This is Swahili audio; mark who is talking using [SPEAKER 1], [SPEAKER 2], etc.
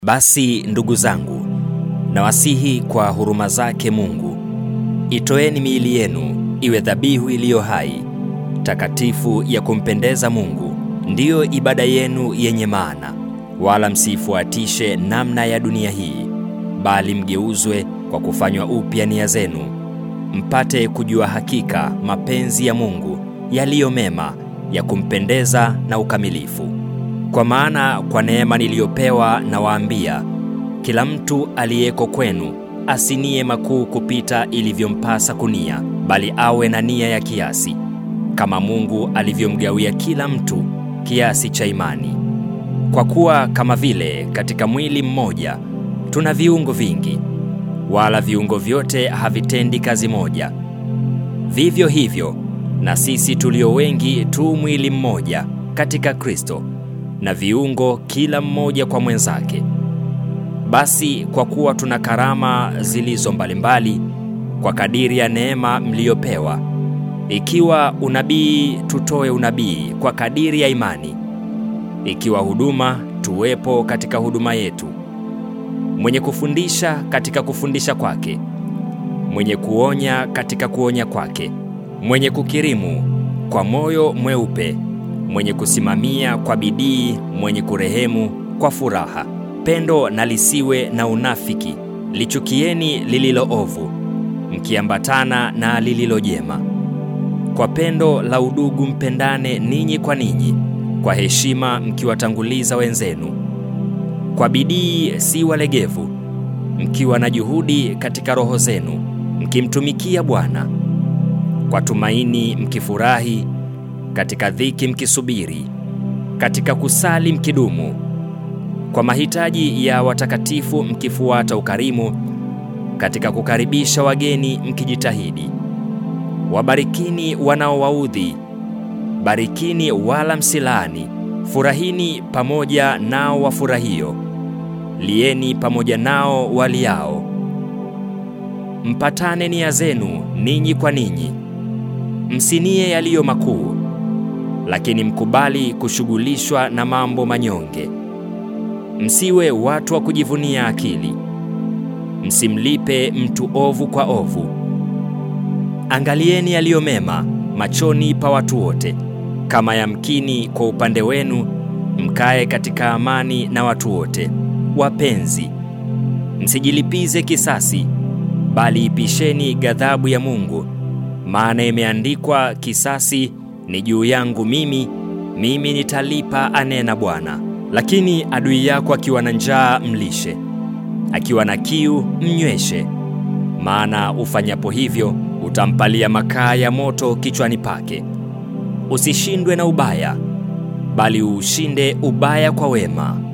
[SPEAKER 1] Basi ndugu zangu, nawasihi kwa huruma zake Mungu, itoeni miili yenu iwe dhabihu iliyo hai, takatifu, ya kumpendeza Mungu, ndiyo ibada yenu yenye maana. Wala msiifuatishe namna ya dunia hii, bali mgeuzwe kwa kufanywa upya nia zenu, mpate kujua hakika mapenzi ya Mungu yaliyo mema, ya kumpendeza na ukamilifu. Kwa maana kwa neema niliyopewa nawaambia, kila mtu aliyeko kwenu asinie makuu kupita ilivyompasa kunia, bali awe na nia ya kiasi, kama Mungu alivyomgawia kila mtu kiasi cha imani. Kwa kuwa kama vile katika mwili mmoja tuna viungo vingi, wala viungo vyote havitendi kazi moja, vivyo hivyo na sisi tulio wengi tu mwili mmoja katika Kristo, na viungo kila mmoja kwa mwenzake. Basi kwa kuwa tuna karama zilizo mbalimbali kwa kadiri ya neema mliyopewa, ikiwa unabii, tutoe unabii kwa kadiri ya imani; ikiwa huduma, tuwepo katika huduma yetu; mwenye kufundisha, katika kufundisha kwake; mwenye kuonya, katika kuonya kwake; mwenye kukirimu, kwa moyo mweupe; mwenye kusimamia kwa bidii; mwenye kurehemu, kwa furaha. Pendo na lisiwe na unafiki. Lichukieni lililo ovu, mkiambatana na lililo jema. Kwa pendo la udugu mpendane ninyi kwa ninyi, kwa heshima mkiwatanguliza wenzenu. Kwa bidii si walegevu, mkiwa na juhudi katika roho zenu, mkimtumikia Bwana. Kwa tumaini mkifurahi, katika dhiki mkisubiri, katika kusali mkidumu kwa mahitaji ya watakatifu mkifuata ukarimu, katika kukaribisha wageni mkijitahidi. Wabarikini wanaowaudhi, barikini wala msilaani. Furahini pamoja nao wafurahio, lieni pamoja nao waliao. Mpatane nia zenu ninyi kwa ninyi, msinie yaliyo makuu, lakini mkubali kushughulishwa na mambo manyonge. Msiwe watu wa kujivunia akili, msimlipe mtu ovu kwa ovu. Angalieni yaliyo mema machoni pa watu wote. Kama yamkini kwa upande wenu, mkae katika amani na watu wote. Wapenzi, msijilipize kisasi, bali ipisheni ghadhabu ya Mungu, maana imeandikwa, kisasi ni juu yangu mimi, mimi nitalipa, anena Bwana. Lakini adui yako akiwa na njaa mlishe, akiwa na kiu mnyweshe, maana ufanyapo hivyo utampalia makaa ya moto kichwani pake. Usishindwe na ubaya, bali uushinde ubaya kwa wema.